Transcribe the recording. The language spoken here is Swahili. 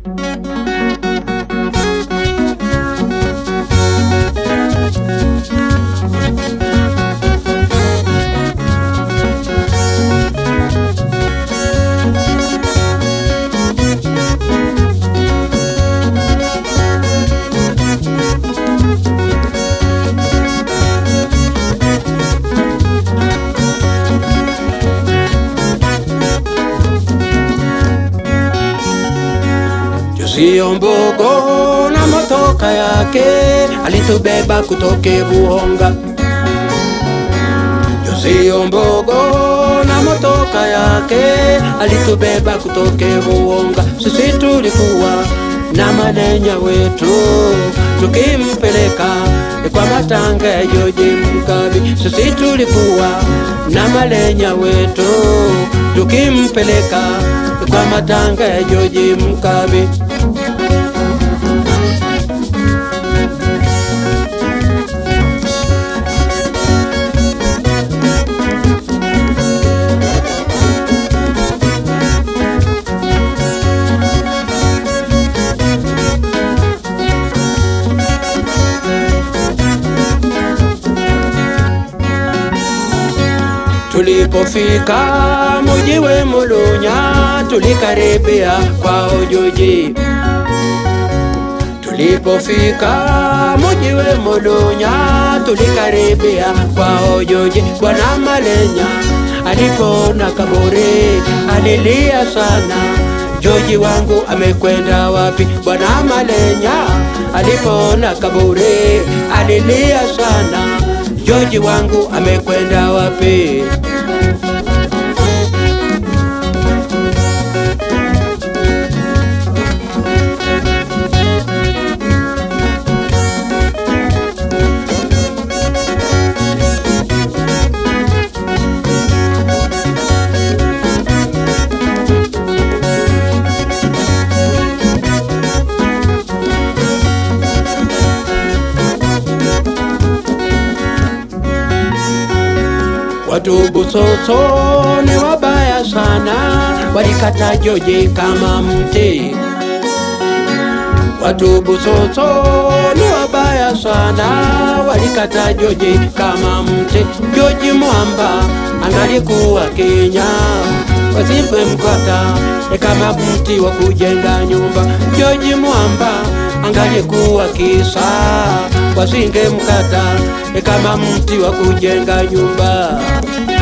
Sio mbogo na motoka yake alitubeba kutoke Buhonga. Sio mbogo na motoka yake alitubeba kutoke Buhonga. Sisi tulikuwa na manenya wetu tukimpeleka kwa matanga ya Joji Mkabi. Sisi tulikuwa na malenya wetu tukimpeleka kwa matanga ya Joji Mkabi. Tulipofika muji we Mulunya, tulikaribia kwa Ojoji. Tulipofika muji we Mulunya, tulikaribia kwa Ojoji. Bwana Malenya alipona kaburi, alilia sana, Joji wangu amekwenda wapi? Bwana Malenya alipona kaburi, alilia sana, Joji wangu amekwenda wapi? Watu Busoso ni wabaya sana, walikata Joji kama mti. Watu Busoso ni wabaya sana, walikata Joji kama mti. Joji Mwamba angalikuwa Kenya, wasipe mkata kama mti wa kujenga nyumba. Joji Mwamba angalikuwa kisa, wasinge mkata kama mti wa kujenga nyumba.